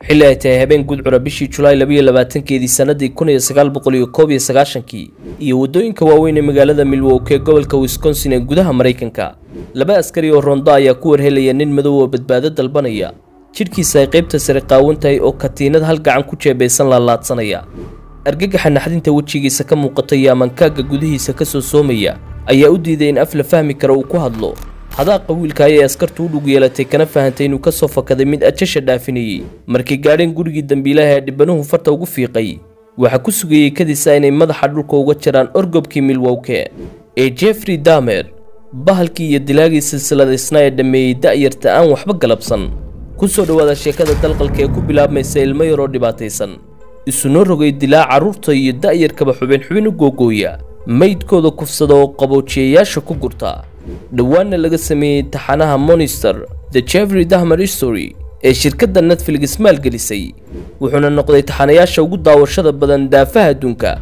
xilli ay tahay habeen gudcura bishii julaay labayo labaatankeedii sannadii kun iyo sagaal boqol iyo koob iyo sagaashankii iyo waddooyinka waaweyn ee magaalada milwoke ee gobolka wisconsin ee gudaha maraykanka laba askari oo rondo ayaa ku warhelaya nin madow oo badbaado dalbanaya jidhkiisa ay qaybta sare qaawan tahay oo katiinad hal gacan ku jeebaysan laalaadsanaya argagaxa naxdinta wejigiisa ka muuqata iyo amankaagga gudihiisa ka soo soomaya ayaa u diiday in af la fahmi kara uu ku hadlo hadaaqa wiilka ayay askartu u dhug yeelatay kana fahantay inuu ka soo fakaday mid ajasha dhaafinayey markay gaadheen gurigii dambiilaha ee dhibbanuhu farta ugu fiiqay waxaa ku sugayey kadisa inay madaxa dhulka uga jaraan orgobkii milwowke ee jeffrey damer bahalkii iyo dilaagii silsiladaysna ee dhammeeyey da'yarta aan waxba galabsan ku soo dhowaada sheekada dalqalka ee ku bilaabmaysa ilmo yaroo dhibaataysan isunoo rogay dilaa carruurta iyo da'yarkaba xubin xubin u googooya maydkooda kufsada oo qaboojiyayaasha ku gurta dhowaanna laga sameeyey taxanaha monister the jeffrey dahmer story ee shirkadda netflix maalgelisay wuxuuna noqday taxanayaasha ugu daawashada badan daafaha adduunka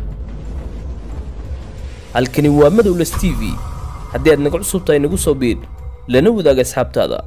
halkani waa madowles t v haddii aad naga cusub tahay nagu soo biir lana wadaaga asxaabtaada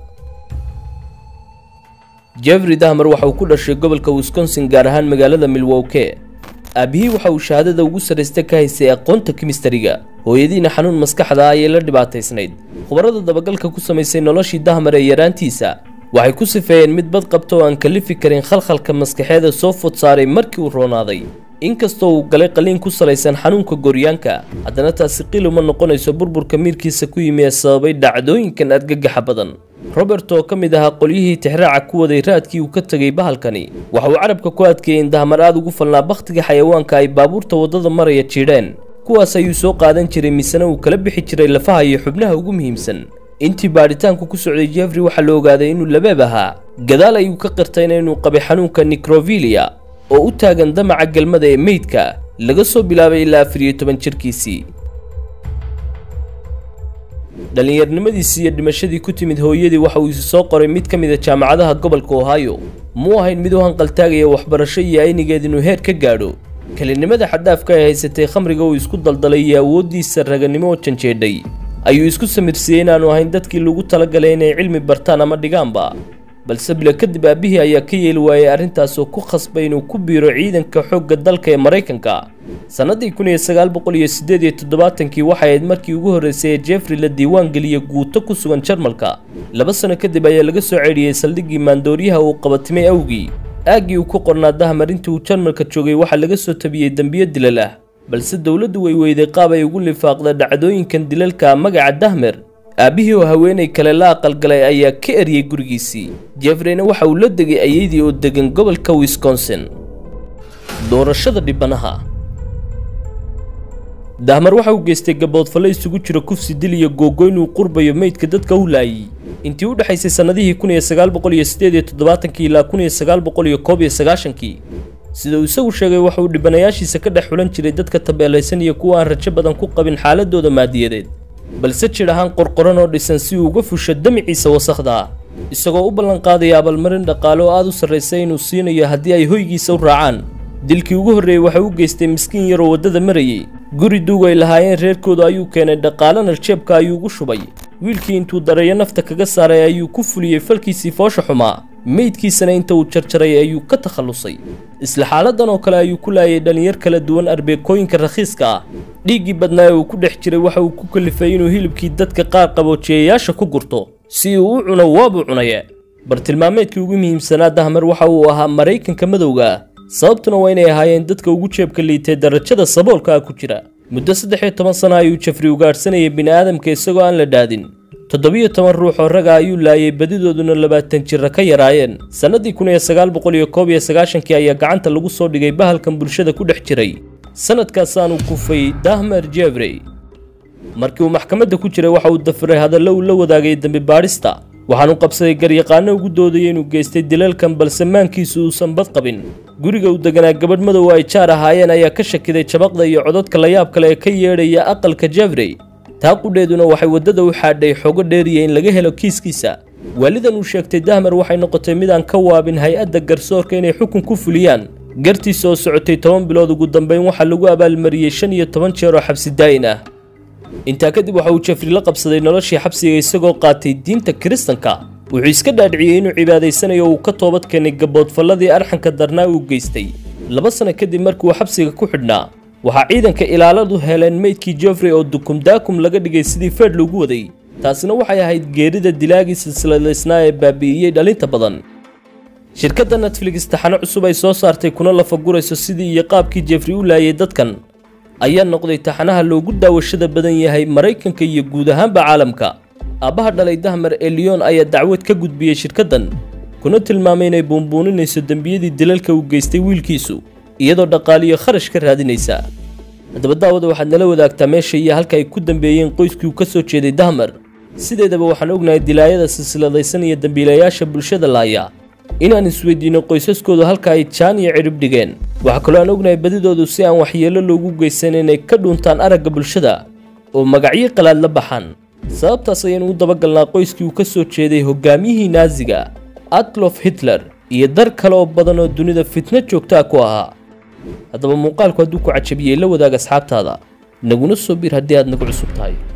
jeffrey dahmer waxa uu ku dhashay gobolka wisconsin gaar ahaan magaalada milwoke aabbihii waxa uu shahaadada ugu sarraysta ka haystay aqoonta kimistariga hooyadiina xanuun maskaxda ayay la dhibaataysnayd khubarada dabagalka ku samaysay noloshii dahmer ee yaraantiisa waxay ku sifeeyeen mid bad qabta oo aan kalifi karin khalkhalka maskaxeeda soo fod saaray markii uu roonaaday inkastoo uu galay qaliin ku salaysan xanuunka gooryaanka haddana taasi qil uma noqonayso burburka miirkiisa ku yimi ee sababay dhacdooyinkan argagaxa badan robert oo ka mid ahaa qolyihii tixraaca ku waday raadkii uu ka tegay bahalkani waxa uu carabka ku adkeeyey in dahmar aad ugu falnaa bakhtiga xayawaanka ay baabuurta waddada maraya jiidheen kuwaas ayuu soo qaadan jiray misena uu kala bixi jiray lafaha iyo xubnaha ugu muhiimsan intii baadhitaanku ku socday jeffrey waxaa la ogaaday inuu labeeb ahaa gadaal ayuu ka qirtayna inuu qabay xanuunka nikrovilia oo u taagan damaca galmada ee meydka laga soo bilaabay ilaa afar iyo toban jirkiisii dhallinyarnimadiisii iyo dhimashadii ku timid hooyadii waxa uu isu soo qoray mid ka mid a jaamacadaha gobolka ohio muu ahayn mid u hanqaltaagaya waxbarasho iyo aynigeed inuu heer ka gaadho kelinimada xaddaafka ay haysatay khamriga uu isku daldalay iyo awooddiisa raganimo oo janjeedhay ayuu isku samirsiiyey inaanu ahayn dadkii lagu talagalay inay cilmi bartaan ama dhigaanba balse bilo kadib aabbihii ayaa ka yeeli waayey arrintaas oo ku khasbay inuu ku biiro ciidanka xoogga dalka ee maraykanka sannadii kun iyo sagaal boqol iyo siddeed iyo toddobaatankii waxay ahayd markii ugu horreysay ee jeffrey la diiwaan geliyey guuto ku sugan jarmalka laba sano kadib ayaa laga soo ceedhiyey saldhiggii maandooriyaha uu qabatimay awgii aaggii uu ku qornaa dahmar intii uu jarmalka joogay waxaa laga soo tabiyey dembiyo dilal ah balse dowladdu way weyday qaab ay ugu lifaaqda dhacdooyinkan dilalka magaca dahmer aabbihii oo haweenay kale la aqalgalay ayaa ka eryay gurigiisii jeffreyna waxa uu la degay ayeydii oo degan gobolka wisconsin doorashada dhibanaha dahmar waxa uu geystay gaboodfalle isugu jiro kufsi dil iyo googoyn uu qurbayo meydka dadka u laayay intii u dhexaysay sannadihii kun iyo sagaal boqol iyo siddeed iyo toddobaatankii ilaa kun iyo sagaal boqol iyo koob iyo sagaashankii sida uu isagu sheegay waxa uu dhibanayaashiisa ka dhex xulan jiray dadka tabeelaysan iyo kuwa aan rajo badan ku qabin xaaladooda maadiyadeed balse jir ahaan qorqoran oo dhisan si uu uga fusho damiciisa wasakhda ah isagoo u ballanqaadaya abaalmarin dhaqaale oo aad u sarraysay inuu siinayo haddii ay hoygiisa u raacaan dilkii ugu horreeyey waxa uu geystay miskiin yaroo waddada marayey guri duug ay lahaayeen reerkooda ayuu keenay dhaqaalana jeebka ayuu ugu shubay wiilkii intuu dareeyo nafta kaga saaray ayuu ku fuliyey falkiisii foosha xumaa meydkiisana inta uu jarjaray ayuu ka takhallusay isla xaaladan oo kale ayuu ku laayay dhallinyar kala duwan arbeekooyinka rakhiiska ah dhiiggii badnaa ee uu ku dhex jiray waxa uu ku kalifay inuu hilibkii dadka qaar qaboojiyayaasha ku gurto si uu u cuno waabuu cunaye bartilmaameedkii ugu muhiimsanaa dahmer waxa uu ahaa maraykanka madowga ah sababtuna waa inay ahaayeen dadka ugu jeebka liitay darajada saboolka ah ku jira muddo saddex iyo toban sano ayuu jafri ugaadhsanayay bini'aadamka isagoo aan la dhaadin toddobiyo toban ruux oo raga ayuu laayay badidooduna labaatan jira ka yaraayeen sannadii kun iyo sagaal boqol iyo koob iyo sagaashankii ayaa gacanta lagu soo dhigay bahalkan bulshada ku dhex jiray sanadkaasaanu kufay dahmer jeffrey markii uu maxkamadda ku jiray waxa uu dafiray hadallo uu la wadaagay dembi baadhista waxaanu qabsaday garyaqaano ugu doodayay inuu geystay dilalkan balse maankiisu uusan bad qabin guriga uu deganaa gabadh madow ay jaar ahaayeen ayaa ka shakiday jabaqda iyo codadka layaab kale ee ka yeedhaya aqalka jeffrey taa qudheeduna waxay waddada u xaadhay xogo dheeriya in laga helo kiiskiisa waalidan uu sheegtay dahmer waxay noqotay mid aan ka waabin hay-adda garsoorka inay xukun ku fuliyaan gartiisa oo socotay toban bilood ugu dambeyn waxaa lagu abaalmariyey shan iyo toban jeer oo xabsi daa'in ah intaa kadib waxa uu jeffrey la qabsaday noloshii xabsiga isagoo qaatay diinta kiristanka wuxuu iska dhaadhiciyey inuu cibaadaysanayo uu ka toobad keenay gaboodfalladii arxanka darnaa uu geystay laba sano kadib markii uu xabsiga ku xidhnaa waxaa ciidanka ilaaladu heleen meydkii jeffrey oo dukumdaakum laga dhigay sidii feedh loogu waday taasina waxay ahayd geerida dilaagii silsiladaysnaa ee baabi'iyey dhalinta badan shirkadda netflix taxano cusub ay soo saartay kuna lafagurayso sidii iyo qaabkii jeffrey u laayay dadkan ayaa noqday taxanaha loogu daawashada badan yahay maraykanka iyo guud ahaanba caalamka aabbaha dhalay dahmer ee leon ayaa dacwad ka gudbiyey shirkaddan kuna tilmaamay inay buunbuuninayso dembiyadii dilalka uu geystay wiilkiisu iyadoo dhaqaaliyo kharash ka raadinaysa haddaba daawada waxaad nala wadaagtaa meesha iyo halka ay ku dambeeyeen qoyskii uu ka soo jeeday dahmer sideedaba waxaan ognahay dilaayada silsiladaysan iyo dembiilayaasha bulshada laaya inaan isweydiino qoysaskoodu halka ay jaan iyo cidhib dhigeen waxaa kaloo aan ognahay badidoodu si aan waxyeello loogu geysan inay ka dhuuntaan aragga bulshada oo magacyo qalaad la baxaan sababtaas ayaynu u dabagalnaa qoyskii uu ka soo jeeday hogaamiyihii naaziga adlof hitler iyo dar kale oo badan oo dunida fitno joogtaa ku ahaa haddaba muuqaalku hadduu ku cajabiyey la wadaag asxaabtaada naguna soo bir haddii aad nagu cusub tahay